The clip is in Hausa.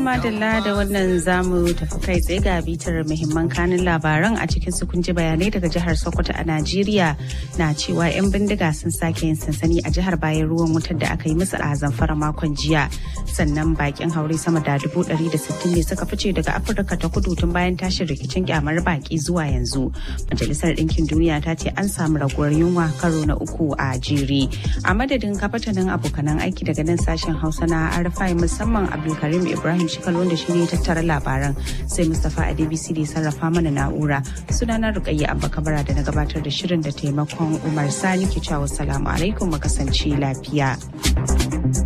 madalla da wannan zamu tafi kai tsaye ga bitar muhimman kanin labaran a cikin su kun ji bayanai daga jihar Sokoto a Najeriya na cewa 'yan bindiga sun sake yin sansani a jihar bayan ruwan wutar da aka yi musu a zamfara makon jiya. Sannan bakin haure sama da dubu ɗari da sittin ne suka fice daga Afirka ta kudu tun bayan tashin rikicin kyamar baki zuwa yanzu. Majalisar Ɗinkin Duniya ta ce an samu raguwar yunwa karo na uku a jere. A madadin kafatanin abokanan aiki daga nan sashen Hausa na Arfai musamman Abdulkarim Ibrahim Shikal wanda shi ne tattara labaran sai Mustapha Adebisi da sarrafa mana na'ura. Sunana Rukayya Abba Kabara da na gabatar da shirin da taimakon Umar Sani ke cewa salamu alaikum mu kasance lafiya.